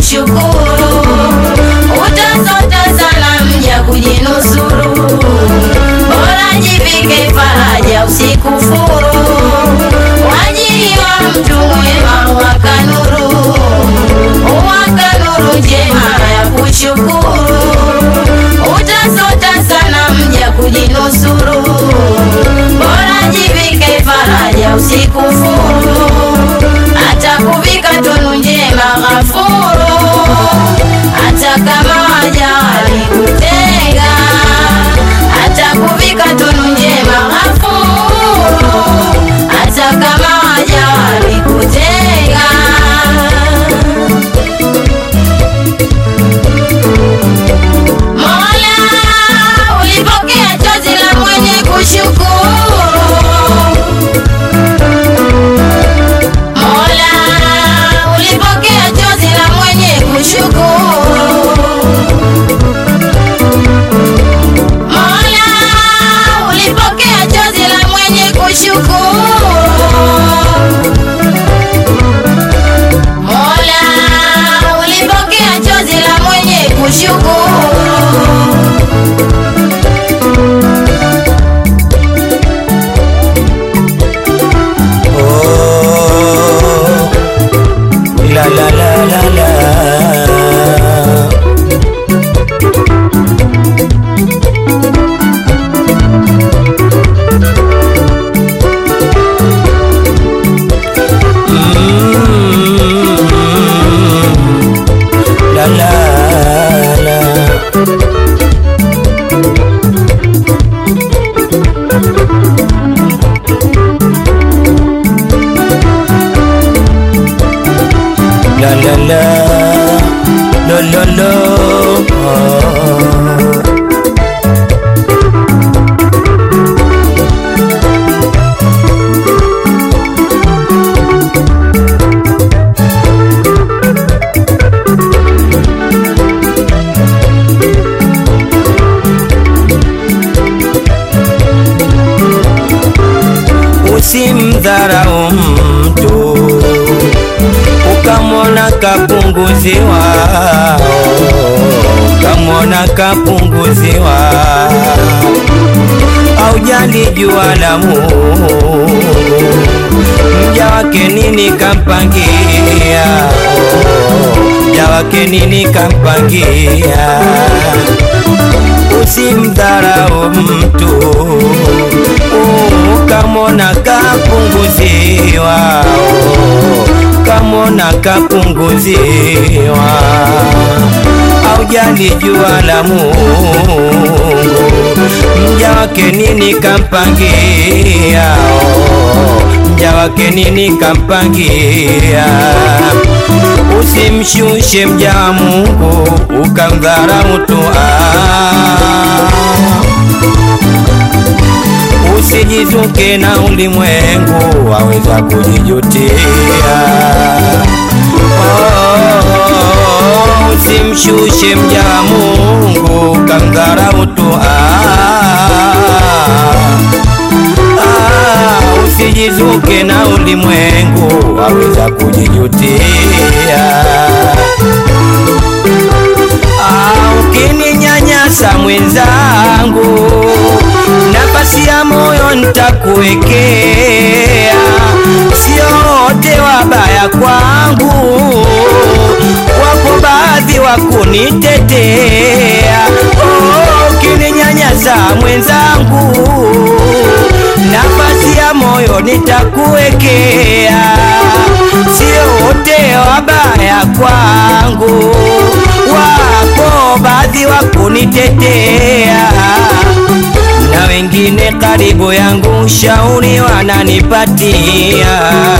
kushukuru, utasota sana mja kujinusuru, bora jivike faraja usikufuru, wajiliwa mtu mwema wakanuru, wakanuru njema ya kushukuru, utasota sana mja kujinusuru, bora jivike faraja usikufuru, atakuvika tunu njema ghafuru, hata kama waja walikutenga, atakuvika tunu njema ghafuru, hata kama waja walikutenga. Mola, ulipokea chozi la mwenye kushukuru. Mola, ulipokea chozi la mwenye kushukuru. Mola, ulipokea chozi la mwenye kushukuru. Mola, ulipokea chozi la mwenye kushukuru. Oh, la la la la la. Mm, la la la. La la la, lo lo lo. Oh. Usimdharau mtu ukamwona kapunguziwa, ukamwona kapunguziwa, aujali jua la Mungu, mja wake nini kampangia, mja wake nini kampangia usimdharau mtu ukamwona kapunguziwa kamwona kapunguziwa aujali jua la Mungu mja wake nini kampangia mja wake nini kampangia usimshushe mja wa Mungu ukamdharau tu ah. Usijizuke na ulimwengu waweza kujijutia. Oh, usimshushe mja wa Mungu kamdharau tu ah. Ah, usijizuke na ulimwengu waweza kujijutia. Ah, ukininyanyasa mwenzangu, nafasi ya moyo nitakuwekea, sio wote wabaya kwangu, wapo baadhi wa kunitetea. Oh, ukininyanyasa mwenzangu, nafasi ya moyo nitakuwekea, sio wote wabaya kwangu, wapo baadhi wa kunitetea na wengine karibu yangu ushauri wananipatia,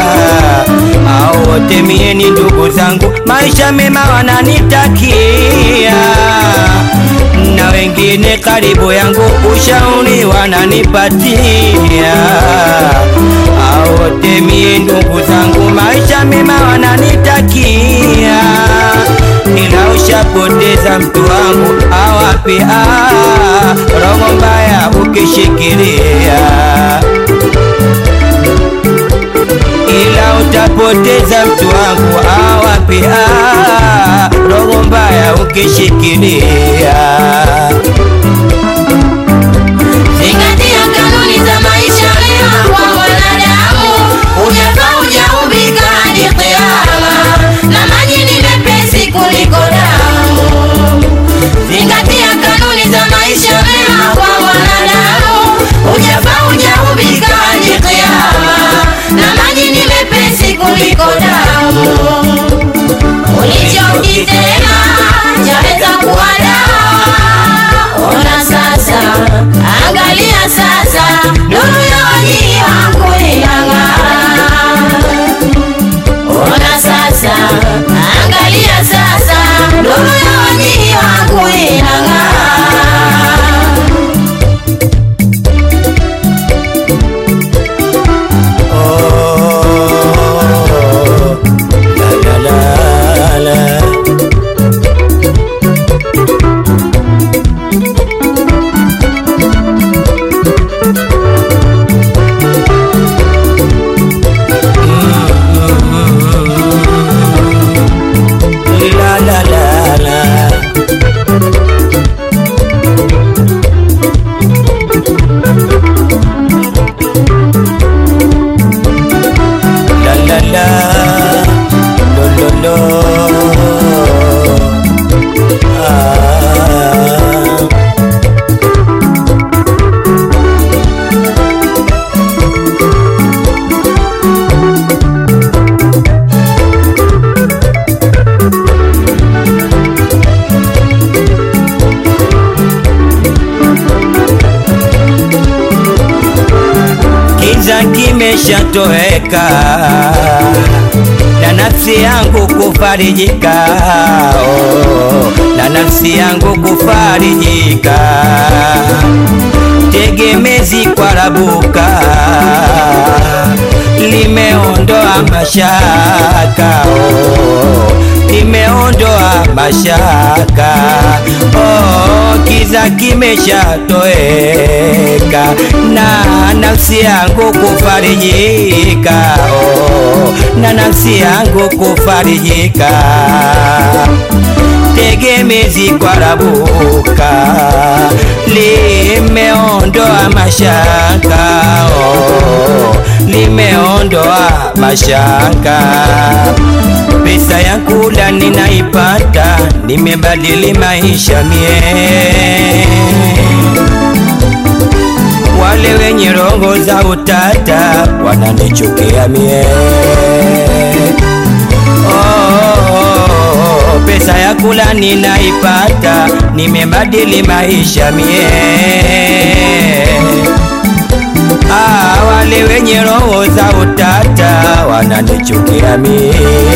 au wote mie ni ndugu zangu, maisha mema wananitakia, na wengine karibu yangu ushauri wananipatia, au wote mie ndugu zangu, maisha mema wananitakia ila ushapoteza mtu wangu awapi ah, roho mbaya ukishikilia, ila utapoteza mtu wangu awapi ah, ukishikilia Zingatia kanuni za maisha mema kwa mwanadamu, ujafa ujaumbika hadi kiyama, na maji ni mepesi kuliko damu. Zingatia kanuni za maisha mema kwa mwanadamu, ujafa ujaumbika hadi kiyama, na maji ni mepesi kuliko damu. Ulichokitenda chaweza kuwa dawa. Ona sasa, angalia sasa, nuru ya wajihi wangu inang'aa. Ona sasa, angalia sasa, nuru ya wajihi wangu inang'aa. Oh, la la la la. La la la la. La la la. Lo lo lo. Ah. Kiza kimeshatoweka na nafsi yangu kufarijika, oh, na nafsi yangu kufarijika, tegemezi kwa rabuka limeondoa mashaka oh, limeondoa mashaka oh, kiza kimeshatoweka na nafsi yangu kufarijika oh, na nafsi yangu kufarijika tegemezi kwa rabuka limeondoa mashaka oh, limeondoa mashaka pesa ya kula ninaipata nimebadili maisha mie wale wenye roho za utata wananichukia mie oh, pesa ya kula ninaipata nimebadili maisha mie ah, wale wenye roho za utata wananichukia mie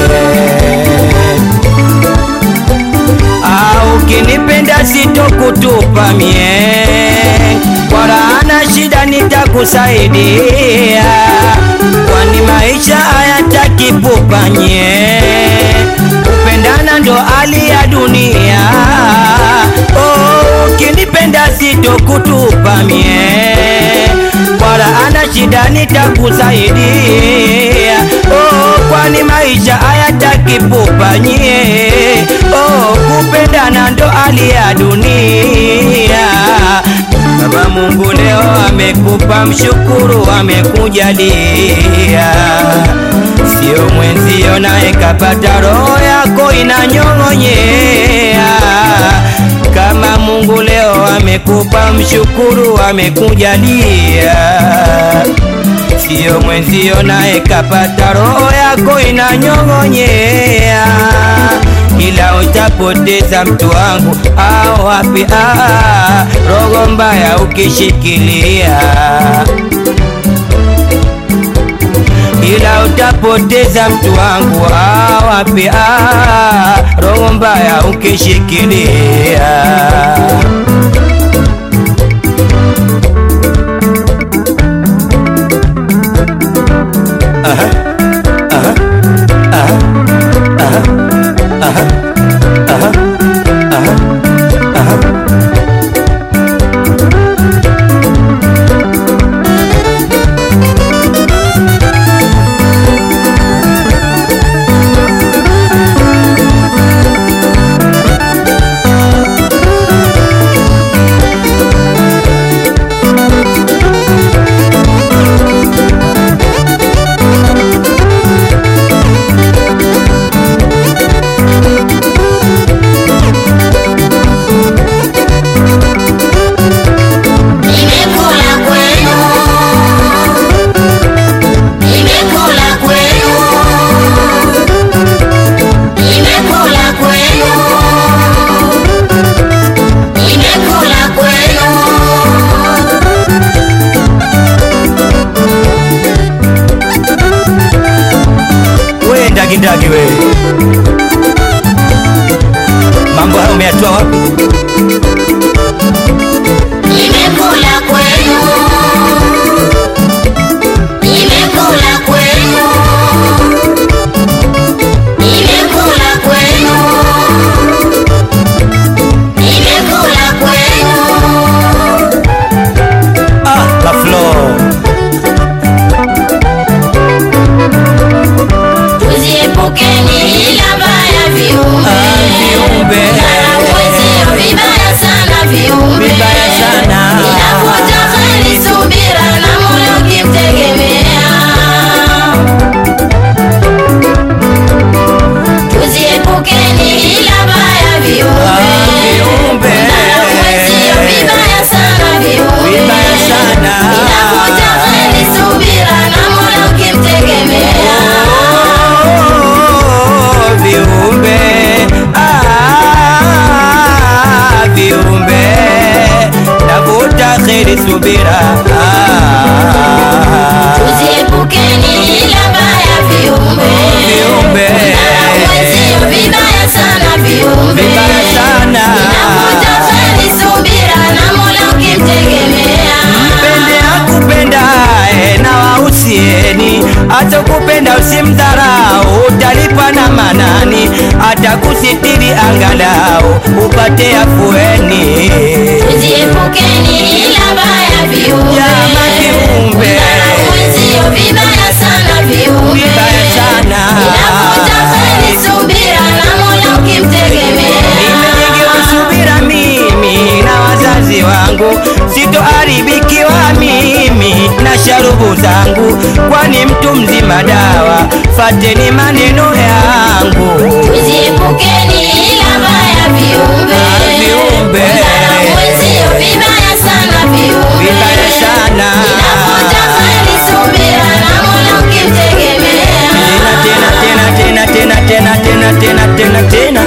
Ah, ukinipenda sitokutupa mie, wala ana shida nitakusaidia, kwani maisha hayataki pupa nye, kupendana ndo hali ya dunia. Oh, ukinipenda sitokutupa mie, wala ana shida nitakusaidia, oh, kwani maisha hayataki pupa nye, oh, kupendana ndo hali ya dunia. Kama Mungu leo amekupa, mshukuru, amekujalia, sio mwenzio naye kapata, roho yako inanyong'onyea. Kama Mungu leo amekupa, mshukuru, amekujalia sio mwenzio naye kapata, roho yako inanyong'onyea, ila utapoteza mtu wangu au wapi? Ah, roho mbaya ukishikilia, ila utapoteza mtu wangu au wapi? Ah, roho mbaya ukishikilia. subira ah. Tuziepukeni ila baya viumbe. Viumbe. Kudharau wenzio vibaya sana viumbe. Vibaya sana. Inavuta kheri, subira na Mola ukimtegemea. Mpende akupendaye na wahusieni, atokupenda usimdharau, utalipa na manani, atakusitiri angalau upate afueni. Tuziepukeni ila baya viumbe. Jama viumbe. Kudharau wenzio vibaya sana viumbe. Vibaya sana. Inavuta kheri, subira na Mola ukimtegemea. Nimejengewa subira mimi na wazazi wangu, sitoharibikiwa mimi na sharubu zangu, kwani mtu mzima dawa, fateni maneno yangu. Tuziepukeni ila baya viumbe. Viumbe. Kudharau wenzio vibaya sana viumbe. Vibaya sana. Inavuta kheri, subira na Mola ukimtegemea. Tena tena tena tena tena tena tena tena tena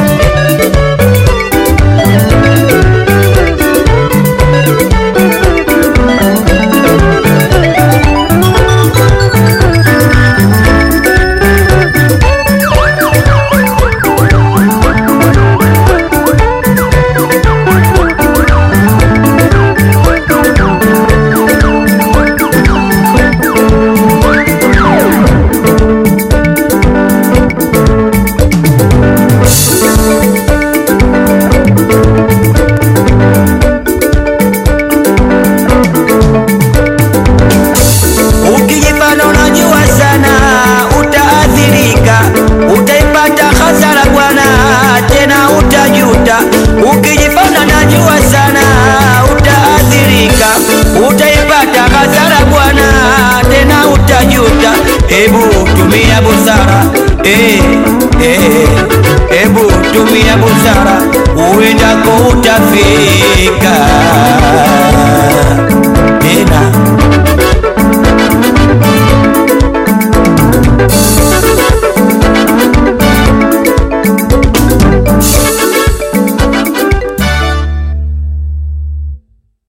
Ukijifanya unajua sana utaathirika, utaipata hasara bwana, tena utajuta. Ukijifanya unajua sana utaathirika, utaipata hasara bwana, tena utajuta. Hebu tumia busara eh, eh, hebu tumia busara, uendako utafika.